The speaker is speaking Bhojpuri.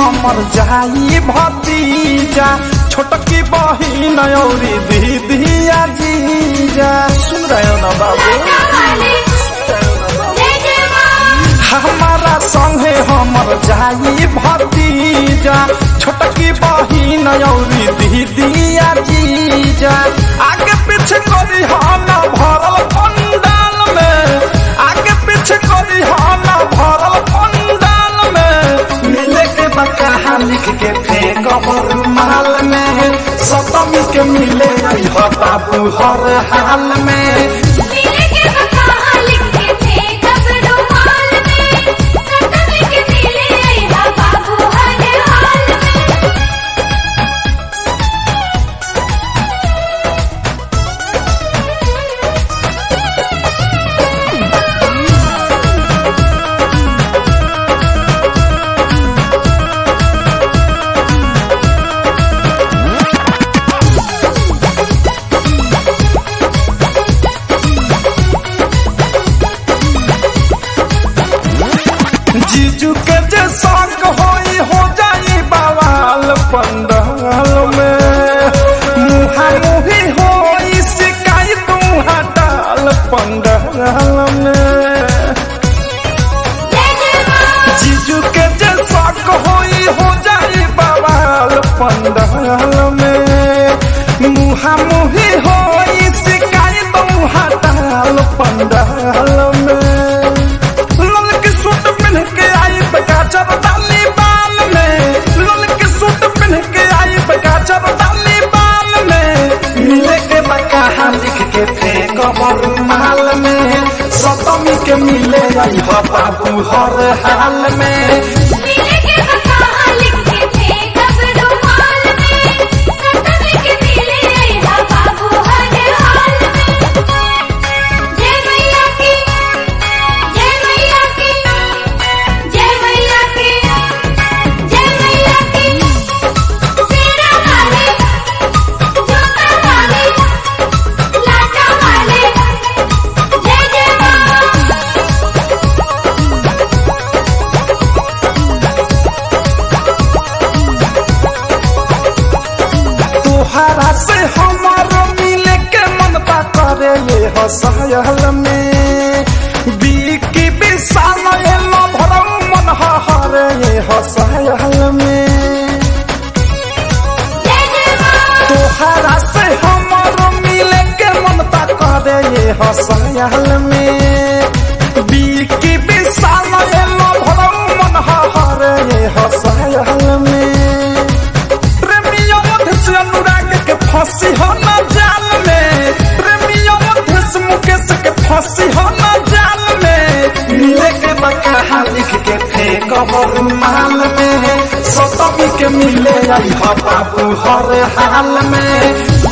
हमर जाई भतीजा छोटकी बहिन औरी दीदिया जीजा सुन रहे हो ना बाबू हमारा संगे हमर जाई भतीजा छोटकी बहिन औरी दीदिया जीजा आगे पीछे करी हाना भरल पंडाल में आगे पीछे करी हाना भरल पंडाल में मिले के बकाहा लिख के फेंक माल में सतमी के मिले अइह बाबू हर हाल में जीजू के जे शौक होई हो जाई बवाल पंडाल में मुहा मुही होई सिकाई तू हटाल पंडाल में जीजू के जे शौक होई हो जाई बवाल पंडाल में मुहा मुही होई सिकाई तू हटाल पंडाल में लाल के सूट पहन के आई बगाचर डाली बाल में लाल के सूट पहन के आई बगाचर डाली बाल में मिले के बकाहा लिख के फेंक माल में सतमी के मिले आई हो बाबू हर हाल में तोहरा से हमारो मिले के मन बा करे ये हसायल में बीकी विशाल एलो भरम मन हरे ये हसायल में तोहरा से हमारो मिले के मन बा करे ये हसायल में बीकी विशाल एलो भरम मन हरे ये हसायल में प्रेमियों मध्य से अनुराग के फांसी हो न जाल में प्रेमियों मध्य से मुकेश के फांसी हो न जाल में मिले के बकाहा लिख के फेंक माल में सतमी के मिले आई हो बाबू हर हाल में